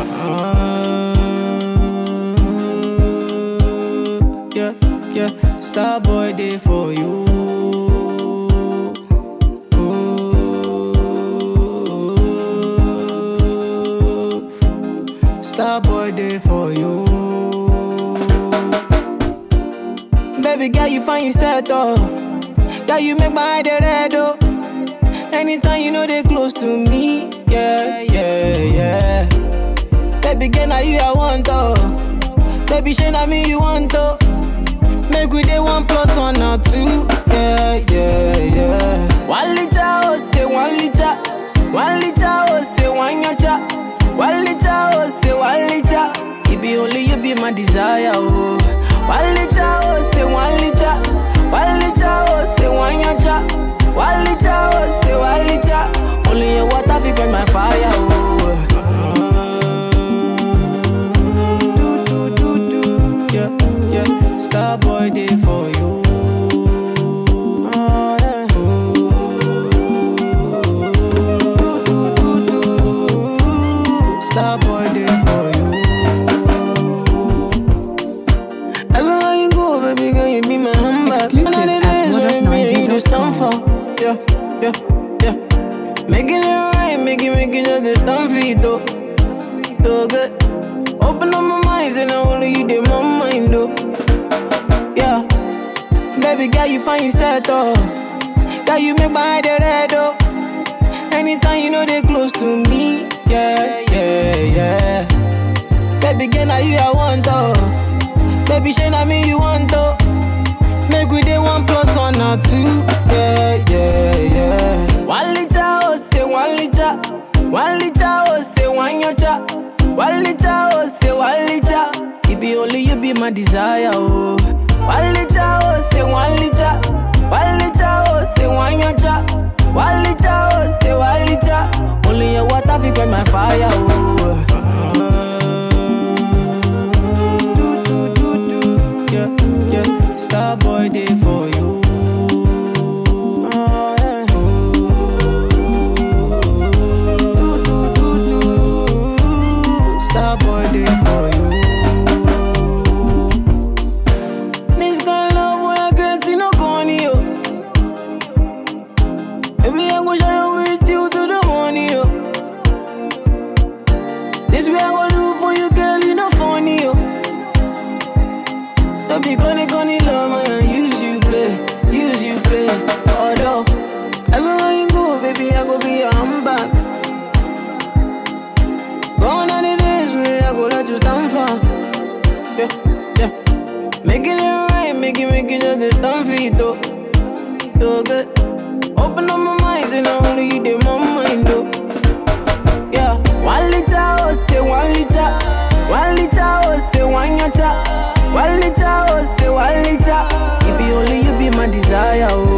Uh, yeah, yeah, star boy day for you. Ooh. Star boy day for you. Baby girl, you find yourself oh. Girl, you make my eye dey red oh. Anytime you know they close to me, yeah, yeah, yeah. Baby girl, now you I want oh. Baby, shey na me you want oh. Make we dey one plus one or two, yeah, yeah, yeah. One liter oh say one liter, one liter oh say one yacha, one liter oh say one liter. It be only you be my desire oh. One liter oh say one liter, one liter oh say one yacha, one liter oh say one liter. Only your water fi quench my fire oh. Do, do, do, do. Yeah, yeah. Star boy day for you. Star boy day for you. Everywhere you go, baby girl, you be my handbag. Exclusive None of the at days when me and you just stand for. modernniger.com. Yeah, yeah, yeah. Making it right, make it, make it just this stand for it, though. So good. Open up my mind, and only you did my mind, though. Yeah. Baby girl, you find yourself, though. Girl, you make my eye dey red, though. Anytime you know they close to me, yeah, yeah, yeah. Baby girl, now you I want, though. Baby, shey na me you want, though. Make we dey one plus one or two. Yeah, yeah, yeah. One liter, oh, say one liter. One liter, oh, say one yacha. One liter, oh, say one liter. It be only you be my desire, oh. One liter, oh, say one liter. One liter, oh, say one yacha. One liter, oh, say one liter. Only your water fi quench my fire, oh. Do, do, do, do. Yeah, yeah. Star boy day for you. Star boy day for you. This kind of love when I get see no corny yo. Baby I go shine with you to the morning yo. This way I go do for you girl you no funny yo. Don't be gonna gonna love man, use you play, use you play. Although everywhere you go, baby, I go be your handbag. Gone are the days where I go let you stand for. Yeah, yeah. Making it right, making making just the stand for it though. So good. Open up my mind, and only you did my mind though. Yeah, one liter, oh, say one liter. One liter, oh, say one yacha. One liter, oh, say one liter. It be only you be my desire, oh.